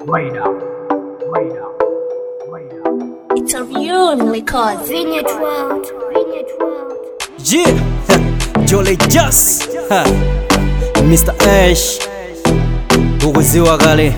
Wait up. Wait up. Wait up. It's a real record. Vineyard World. Vineyard World. Yeah, Jolly Just ha. Mr. Ash ukuziwa kale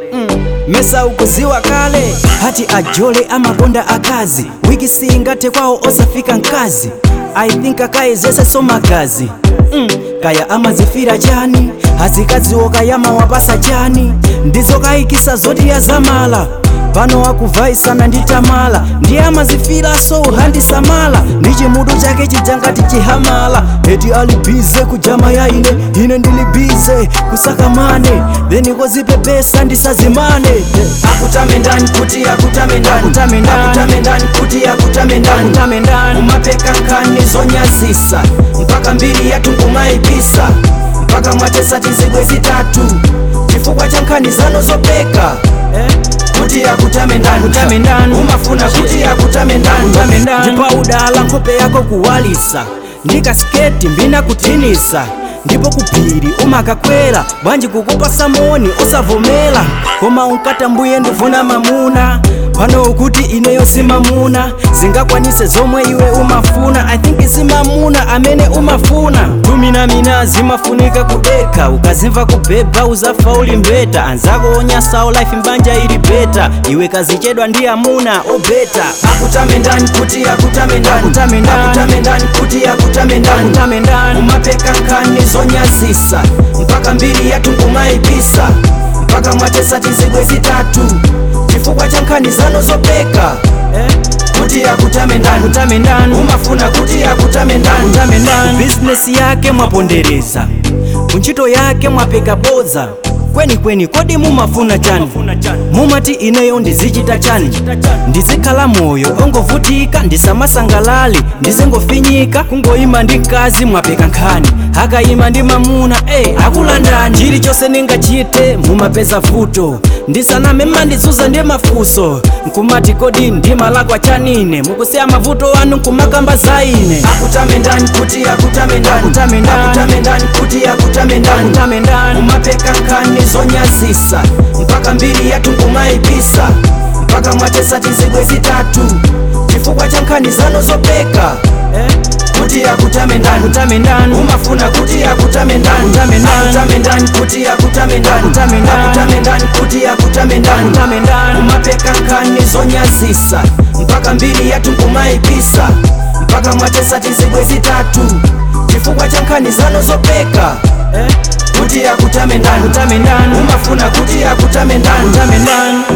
mesa ukuziwa kale hati ajole amakonda akazi wiki singate kwawo osafika nkazi i think akayezese somagazi mm. kaya amazifira chani azikadziwo kayama wapasa chani ndizokayikisa zoti yazamala pano akuvaisana ndi tamala ndiye amazifiraso uhandisamala ndi chimutu chake chijangati chihamala eti ali bize kujama ya ine ine ndili bize kusaka mane then kozipepesa ndisazimane akutame ndani kuti akutame ndani akutame ndani kuti akutame ndani umapeka nkani zonyazisa mpaka mbiri yatu kumaibisa mpaka mwatesa tizibwe zitatu chifukwa cha nkhani zano zopeka eh? kuti akutame ndani umafuna kuti akutame ndani ndipaudala nkhope yako kuwalisa ndikasiketi mbina kutinisa ndipo kuphiri umakakwera bwanji kukupasa moni osavomera koma unkatambuye ndifuna mamuna pano ukuti ineyo simamuna zingakwanise zomwe iwe umafuna i think simamuna amene umafuna tuminamina zimafunika kudeka ukazimva kubhebha uzafa uli mbeta anzako onyasawo life mbanja ili beta iwe kazichedwa ndi amuna obeta akutame ndani kuti akutame ndani akutame ndani kuti akutame ndani umapeka nkani zonyazisa mpaka mbiri yatu kumaibisa mpaka mwatesa tizibwe zitatu chifukwa cha nkhani zano zopeka eh? kuti akutame ndani umafuna kuti akutame ndani bizinesi yake mwapondereza kuntchito yake mwapeka bodza kwenikweni kodi mumafuna chani mumati ineyo ndizichita chani ndizikhala moyo ongovutika ndisamasangalali ndizingofinyika kungoyima ndi mkazi mwapeka nkhani akayima ndi mamuna ey akulandani chilichonse ningachite mumapeza vuto ndisaname mandizuza ndi mafunso nkumati kodi ndimalakwa chanine mukusiya mavuto anu nkumakamba za ine akutame ndani kuti akutame ndani kuti akutame ndani umapeka nkhani zonyazisa mpaka mbiri yatu kumaibisa mpaka mwatesa tizibwe zitatu chifukwa cha nkhani zano zopeka eh? kuti akutame ndani umafuna kuti akutame ndani akutame ndani kuti akutame ndani akutame ndani kuti akutame ndani umapeka nkhani zonyazisa mpaka mbiri yatu kumaibisa mpaka mwatesa tizibwe zitatu chifukwa cha nkhani zano zopeka eh? kuti akutame ndani umafuna kuti akutame ndani